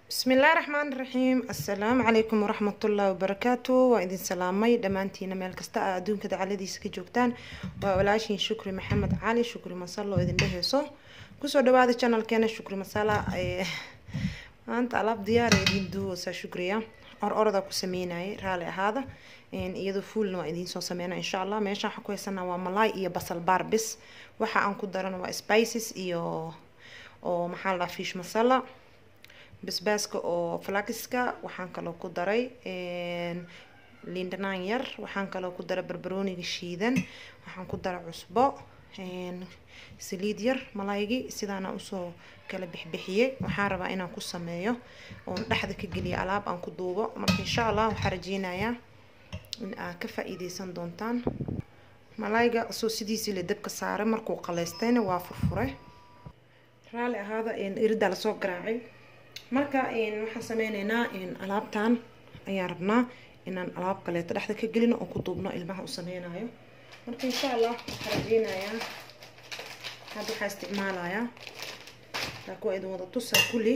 bismillaahi raxmaan raxiim assalaamu calaykum waraxmatullaahi wabarakaatu waa idin salaamay dhammaantiina meel kasta a adduunka dacaladiisa ka joogtaan waa walaashiin shukri maxamed cali shukri masalo oo idin dheheyso kusoo dhawaada channelkeena shukri masala maanta alaab diyaara idin duwaysaa shukriya or orada ku sameynayay raali ahaada iyadoo fuulna waa idiin soo sameyna insha allah meeshaan waxaan ku haysanaa waa malaay iyo basal barbis waxa aan ku darana waa spices iyo oo maxaa la dhahaa fish masala basbaaska oo flakiska waxaan kaloo ku daray lindanaan yar waxaan kaloo ku daray barbarooniga shiidan waxaan ku daray cusbo saliid yar malaygii sidaana usoo kala bixbixiyey waxaan rabaa inaan ku sameeyo oon dhexda ka geliyo alaab aan ku duubo marka insha allah waxaan rajeynayaa in aad ka faa-iideysan doontaan malayga soo sidiisii la dabka saaray markuu qaleystayna waa furfure raali ahaada iridaa lasoo garaacay marka waxaan sameyneynaa alaabtan ayaan rabnaa inaan alaab kaleeto dhexda ka gelino oo ku duubno ilmaha u sameynayo marka insha allah waxaa rajeynayaa hadda waxaa isticmaalayaa laakiin waa idin wada tusaa kulli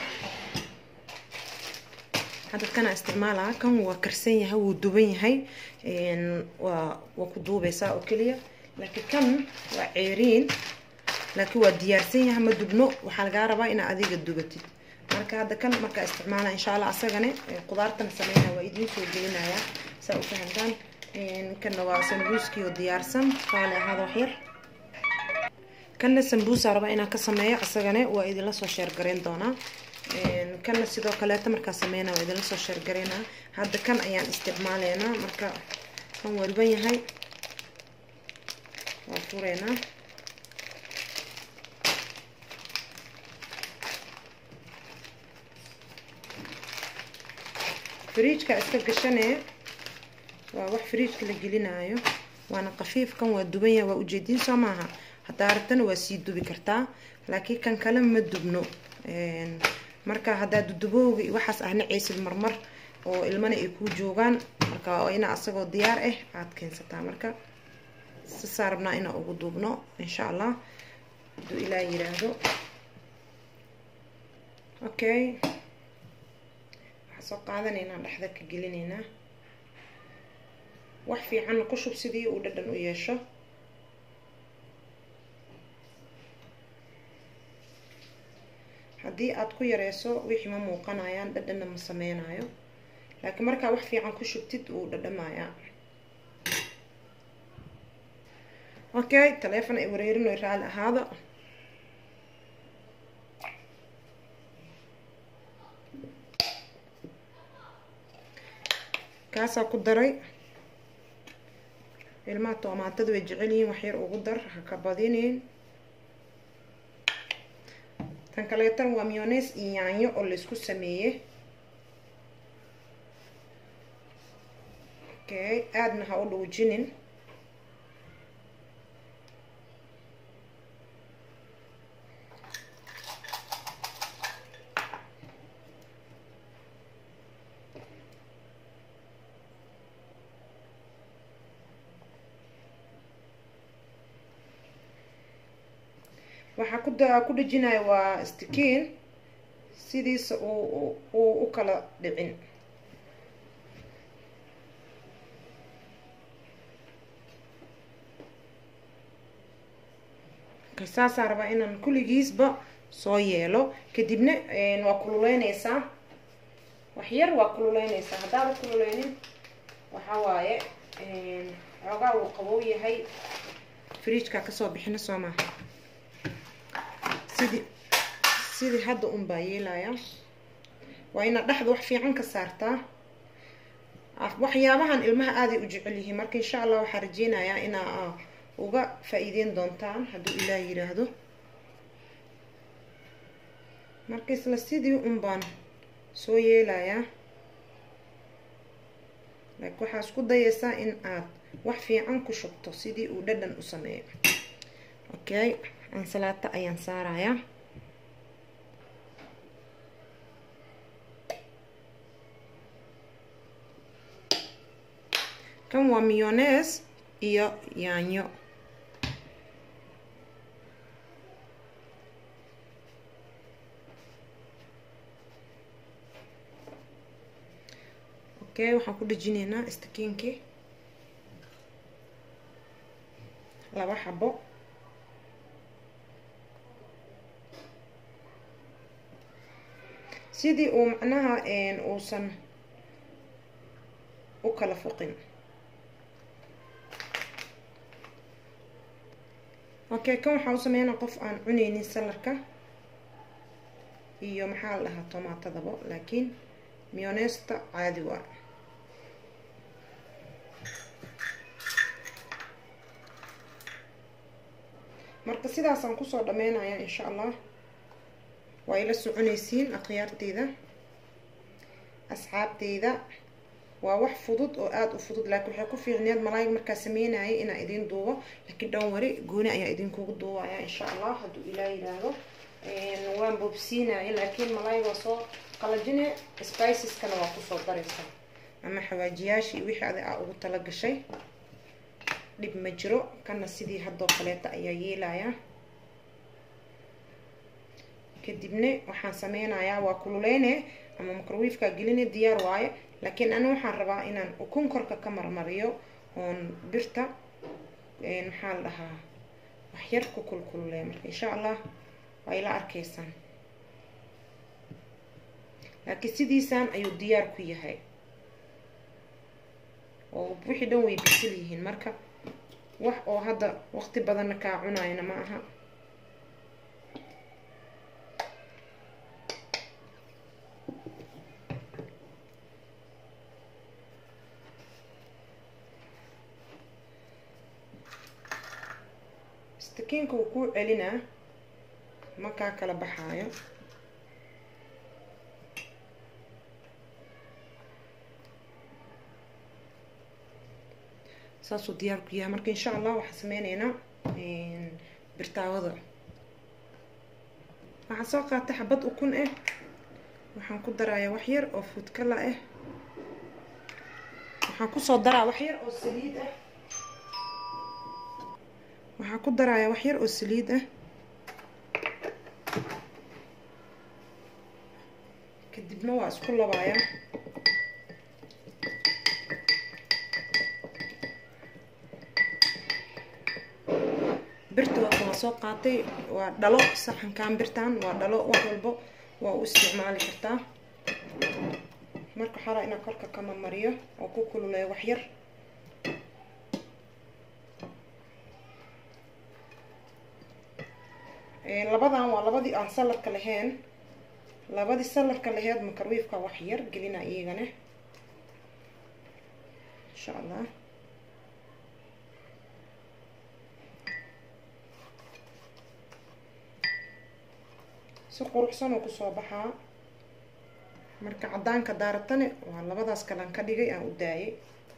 hadda kana isticmaalaa kan waa karsan yahay wuu duban yahay waa waa ku duubeysaa oo keliya laakiin kan waa ceeriin laakiin waa diyaarsan yahay ma dubno waxaa lagaa rabaa inaa adiga dubatid marka hadda kan markaa isticmaala insha allah asagane qudaartana sameynaya waa idiin soo gelinaya saa u fahamtaan kanna waa sambuuskii oo diyaarsan raali ahaada waxyar kanna sambuusa raba inaan ka sameeyo asagane waa idinla soo sheergareyn doonaa kanna sidoo kaleeta markaa sameynaa waa idinla soo sheergareynaa hadda kan ayaan isticmaaleynaa marka kan waa riban yahay waa fureynaa fridjka iska gashanee waa wax fridjka la gelinaayo waana qafiifkan waa duban yahay waa ujeedin soo maaha haddaa rabtana waa sii dubi kartaa laakiin kan kale ma dubno marka haddaa dudubowga iyo waxaas ahna ceysid marmar oo ilmana ay kuu joogaan marka ina asagoo diyaar ah aad keensataa marka sasaa rabnaa inaa ugu duubno insha allah haduu ilaa yiraahdo okay soo qaadanaynaa dhexda ka gelinaynaa wax fiicanna ku shub sidii uu dhadhan u yeesho haddii aada ku yareyso wixii ma muuqanayaan dhadhanna ma sameynayo laakiin markaa wax fiican ku shubtid wuu dhadhamayaa okay taleefon ay wareerin oy raali ahaado kaasaa ku daray ilmaha toomaatada way jecel yihiin waxyar ugu dar ha ka badinin tan kaleetan waa miones iyo yaanyo oo laysku sameeyey okay aadna ha u dhuujinin waxaa ku da ku dhejinaya waa stikiin sidiisa uu uu u kala dhicin saasaa rabaa inaan kulligiisba soo yeelo kadibna waa kululeyneysaa waxyar waa kululeyneysaa haddaada kululeynin waxaa waaye xoogaa wuu qabow yahay fridjkaa kasoo bixina soo maha sidii sidii hadda un baa yeelaya waa inaad dhexda wax fiican ka saartaa waxyaabahan ilmaha aaday u jecel yihiin marka insha allah waxaa rajeynayaa inaa uga faa-iideyn doontaan hadduu ilaah yiraahdo marka isla sidii un baan soo yeelayaa laakiin waxaa isku dayeysaa in aad wax fiican ku shubto sidii uu dhadhan u sameeyo okay ansalaato ayaan saarayaa kan waa miones iyo yaanyo okay waxaan ku dhejinaynaa istakiinkii laba xabo sidii uu macnaha uusan u kala foqin okay kan waxaa u sameynaa qof aan cuneynin salarka iyo maxaa la dhahaa tomaatadaba laakiin mionesta caadi waa marka sidaasaan kusoo dhameynaya insha allah waa ila soconaysiin akhyaarteyda asxaabteyda waa wax fudud oo aada u fudud laakiin waxay ku fiicneed malaayga markaa sameynayay inaa idin duubo laakiin dhan wari gooni ayaa idinkugu duubaya insha allah hadduu ilaa yidhaahdo waan boobsiinaya laakiin malaayga waa soo qalajine spiceskana waa kusoo daraysaa ama xawaajiyaashii wixii adi aa ugu tala gashay dhib ma jiro kana sidii haddoo kaleeta ayaa yeelaya kadibna waxaan sameynayaa waa kululeyne ama microwiifka geline diyaar waaye laakiin ani waxaan rabaa inaan ukun korka ka marmariyo oon birta maxaa la dhahaa waxyar ku kulkululeya marka insha allah waa ila arkaysaan laakiin sidiisaan ayuu diyaar ku yahay oo wixii dhan way bisil yihiin marka wax oo hadda waqti badanna kaa cunayna ma aha stakiinka wuu kuu celinaa ma kaa kala baxaayo saasuu diyaar ku yahay marka insha allah waxaan sameyneynaa birtaawada waxaan soo qaatay xabad ukun ah waxaan ku darayaa wax yar oo fuudkala ah waxaan kusoo daraa wax yar oo saliid ah waxaan ku darayaa wax yar oo saliid ah kadibna waa isku labayaa birta waa kala soo qaatay waa dhalo saxankan birtan waa dhalo wax walbo waa u isticmaali kartaa marka waxaa raa inaan korka kama mariyo oo ku kululeeyo wax yar labadan waa labadii aan saladka lahayn labadii saladka laheyd makarwiifka wax yar gelina iyagana insha allah si quruxsan oo kusoo baxaa marka caddaanka daaratane waa labadaas kalan ka dhigay aan u daayay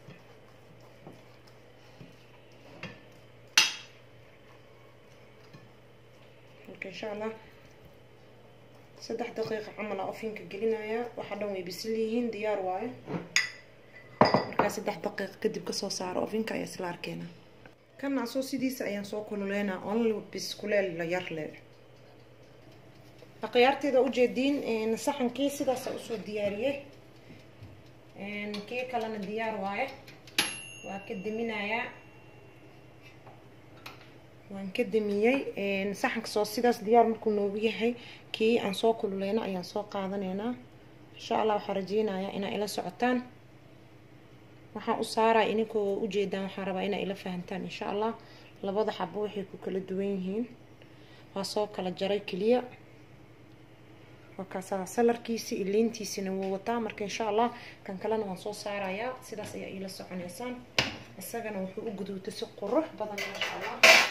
marka insha allah saddex daqiiqa camal aa ofinka gelinayaa waxaa dhan way bisil yihiin diyaar waayo markaa saddex daqiiqa kadib kasoo saaro ofinka ayaa isla arkeena kana asoo sidiisa ayaan soo kululeynaa only biskuleel la yar le akhyaarteeda ujeediin saxankii sidaasa usoo diyaariyey kii kalena diyaar waaye waa ka deminayaa waan ka damiyey saxanka soo sidaas diyaar markuu noogu yahay kii aan soo kululeyna ayaan soo qaadaneynaa insha allah waxaa rajeynayaa inaa ila socotaan waxaan u saaraya ininkoo ujeedaan waxaan rabaa inaa ila fahantaan insha allah labada xabo waxay ku kala duwan yihiin waa soo kala jaray keliya wakaasaa salarkiisi iliintiisina wuu wataa marka insha allah kan kalena waan soo saarayaa sidaas ayaa iila soconeysaan isagana wuxuu u guduutay si qurux badan maasha allah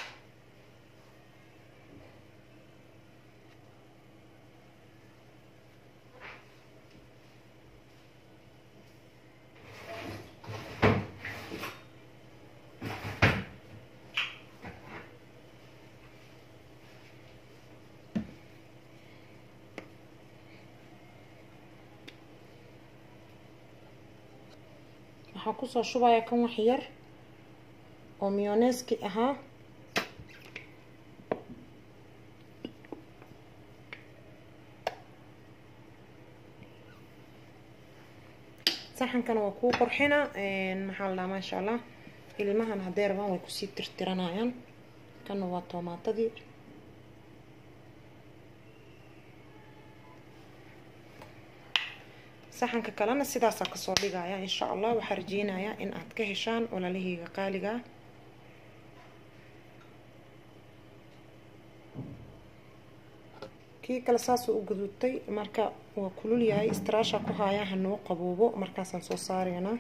waxaan kusoo shubaya kan wax yar oo miyoneski ahaa saxankana waa kuu qurxina maxaa la dhahaa maasha allah ilmahan hadday rabaan way kusii tirtiranayaan kana waa toomaatadii saxanka kalena sidaasaa kasoo dhigaya insha allah waxaa rajeynayaa in aad ka heshaan walaalahayga qaaliga kii kale saasuu u guduudtay marka waa kulul yahay istaraasha ku haayaa hanoo qaboobo markaasaan soo saareynaa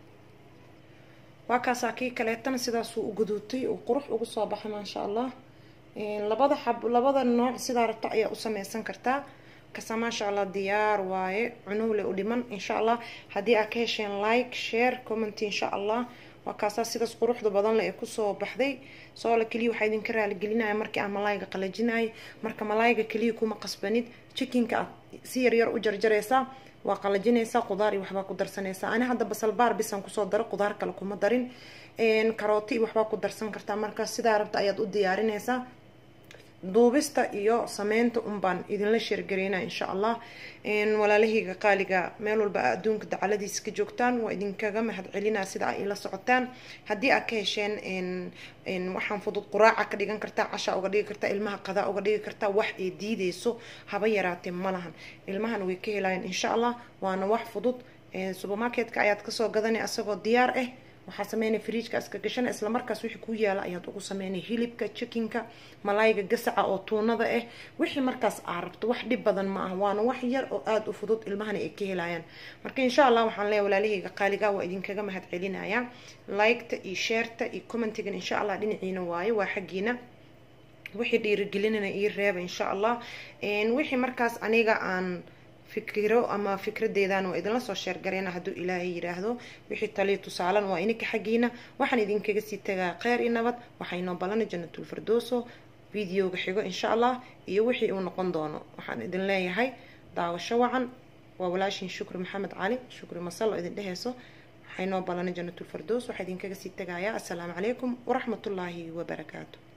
waa kaasaa kii kaleetana sidaasuu u guduudtay uu qurux ugu soo baxay maasha allah labada xab labada nooc sidaa rabta ayaa u sameysan kartaa kasa maasha allah diyaar waaye cunowle u dhiman insha allah haddii aad ka hesheen like share comment insha allah waa kaasaa sidaas quruxda badan le ee kusoo baxday soola keliya waxaa idinka raaligelinaya markii aan malaayga qalajinayay marka malaayga keliya kuma qasbanid jikinka aad si yaryar u jarjareysaa waa qalajinaysaa qudaar iyo waxbaa ku darsanaysaa ani hadda basalbaar bisan kusoo daro qudaar kale kuma darin karooti iyo waxbaa ku darsan kartaa marka sidaa rabta ayaad u diyaarinaysaa duubista iyo sameynta unbaan idinla sheergareyna insha allah walaalahayga qaaliga meel walba a adduunka dacaladiisa ka joogtaan waa idinkaga mahad celinaa sida ay ila socotaan haddii aad ka hesheen waxaan fudud quraaca ka dhigan kartaa casha uga dhigi kartaa ilmaha qadaa uga dhigi kartaa wax ay diideyso haba yaraatee ma lahan ilmahana way ka helayaan insha allah waana wax fudud supermarketka ayaad kasoo gadanay asagoo diyaar ah waxaa sameynay fridjka iska gashana isla markaas wixii ku yaala ayaad ugu sameynay hilibka chickenka malaayga gasaca oo tuunada ah wixii markaas aa rabto wax dhib badan ma ah waana wax yar oo aada u fudud ilmahana ay ka helayaan marka insha allah waxaan leeyahay walaalahayga qaaliga waa idinkaga mahad celinaya liketa iyo sheerta iyo commentigan insha allah dhinaciina waaye waa xaggiina wixii dhiirigelinana ii reeba insha allah wixii markaas aniga aan fikiro ama fikradeedan waa idinla soo sheergareyna hadduu ilaahay yiraahdo wixii taliya tusaalan waa ininka xaggiina waxaan idinkaga sii tagaa kheyr iyo nabad waxaynoo balana jannatul firdooso videoga xigo insha allah iyo wixii uu noqon doono waxaan idin leeyahay daawasho wacan waa walaashin shukri maxamed cali shukri masalo idin dheheyso waxaynoo balana jannatul firdoos waxaa idinkaga sii tagayaa assalaamu calaykum waraxmatullaahi wabarakaatu